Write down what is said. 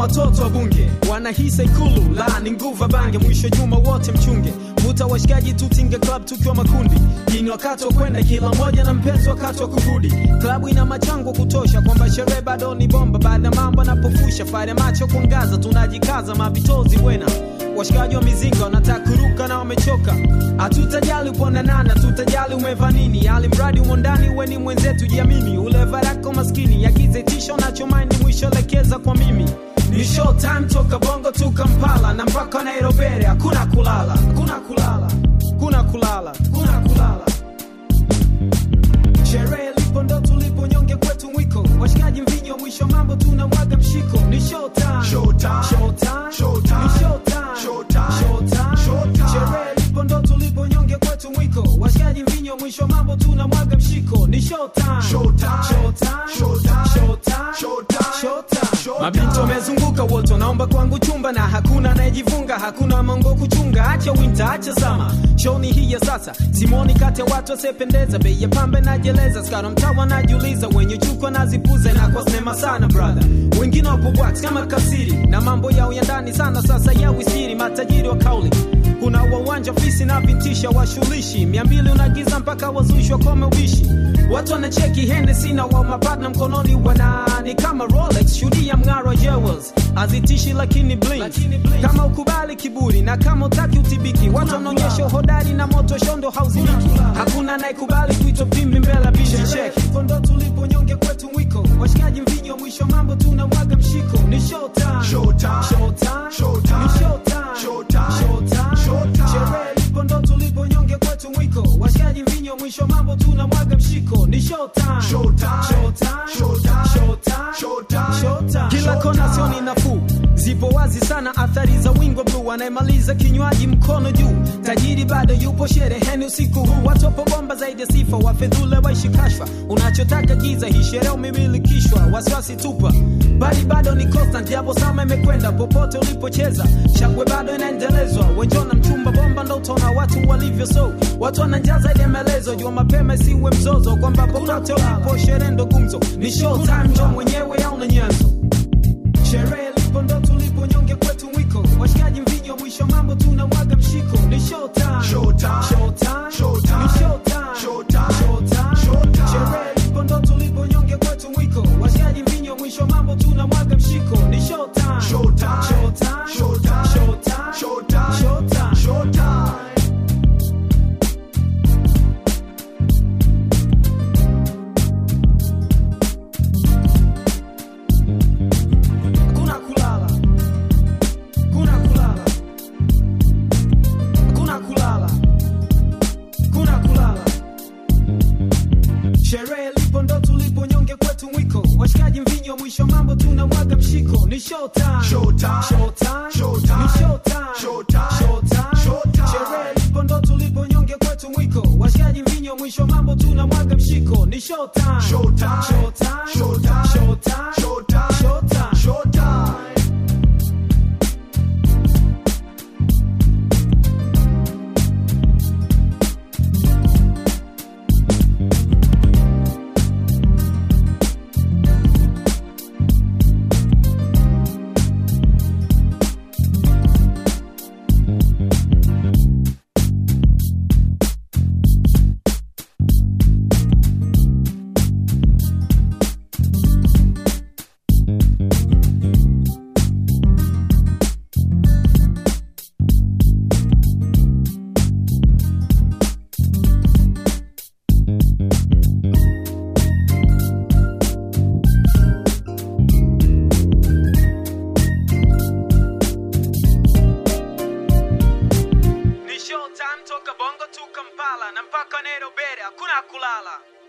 watoto wa bunge wanahisa ikulu la ni nguva bange mwisho juma wote mchunge vuta washikaji tutinge club tukiwa makundi jini wakati wa kwenda kila mmoja na mpenzi wakati wa kurudi klabu ina machango kutosha kwamba sherehe bado ni bomba baadhi ya mambo anapofusha fare macho kuangaza tunajikaza mavitozi wena washikaji wa mizinga wanataka kuruka na wamechoka hatutajali uponanana tutajali umeva nini ali mradi umo ndani uwe ni mwenzetu jiamini ule varako maskini yagize tisho nachomaini mwisho lekeza kwa mimi ni show time toka bongo tu kampala na mpaka nairobi hakuna kulala hakuna kulala kuna kulala kuna kulala sherehe lipo ndo tulipo nyonge kwetu mwiko washikaji mvinyo mwisho mambo tunamwaga mshiko ni show time Show time. show time Show time. ni show time Show time. show time Show time. sherehe lipo ndo tulipo nyonge kwetu mwiko washikaji mvinyo mwisho mambo tunamwaga mshiko ni show time Show time. show time Show time. show time Show time. show time Show mabinti time. wamezunguka wote wanaomba kwangu chumba na hakuna anayejivunga hakuna mango kuchunga acha winter acha sama shoni hii ya sasa simoni kati ya watu wasiopendeza bei ya pambe najeleza skara mtawa najiuliza wenye chuko nazipuza na kwa sinema sana brother wengine wapo wax kama kasiri na mambo yao ya ndani sana sasa ya wisiri matajiri wa kauli kuna wawanja fisi na vintisha washulishi mia mbili unagiza mpaka wazushi wakome ubishi watu wanacheki henesi na wa mapatna mkononi wanani kama rolex shuhudia mng'aro wa jewels azitishi lakini blink kama ukubali kiburi na kama utaki utibiki watu wanaonyesha uhodari na moto shondo hauzimiki hakuna anayekubali kuitwa pimbi mbele bishi cheki ndo tulipo nyonge kwetu mwiko washikaji mvinyo mwisho mambo tunamwaga mshiko ni show time Show time. show time Show time. ni show time Show time. show time Show time. sherehe lipo ndo tulipo nyonge kwetu mwiko washikaji mvinyo mwisho mambo tunamwaga mshiko ni show time Show time. show time Show time. show time Show time. show time kila Show kona time. sioni nafuu zipo wazi sana athari za wingo bluu anayemaliza kinywaji mkono juu tajiri bado yupo shereheni usiku huu watu wapo bomba zaidi ya sifa wafedhule waishi kashfa unachotaka giza hii sherehe umemilikishwa wasiwasi tupa bali bado ni constant japo sama imekwenda popote ulipocheza shangwe bado inaendelezwa wenjona mchumba bomba ndo utaona watu walivyo so watu wananjaa zaidi ya maelezo jua mapema isiwe mzozo kwamba popote ulipo sherehe ndo gumzo ni show time ndo mwenyewe auna nyanzo sherehe lipo ndo tulipo nyonge kwetu mwiko washikaji mvinyo mwisho mambo tunamwaga mshiko ni show time Show time. show time Show time. ni show time Show time. show time Show time. sherehe lipo ndo tulipo nyonge kwetu mwiko washikaji mvinyo mwisho mambo tunamwaga mshiko ni show time Show time. show time Show time. show time Show time. show time Show time. Hakuna kulala. Hakuna kulala. Hakuna kulala. Hakuna kulala. Sherehe lipo ndo tulipo nyonge kwetu mwiko washikaji mvinyo mwisho mambo tunamwaga mshiko ni show time Show time. show time Show time. ni show time Show time. show time Show time. sherehe lipo ndo tulipo nyonge kwetu mwiko washikaji mvinyo mwisho mambo tunamwaga mshiko ni show time Show time. show time Show time. show time Show time. show time Show time. ni show time toka bongo tu kampala na mpaka nairobi hakuna kulala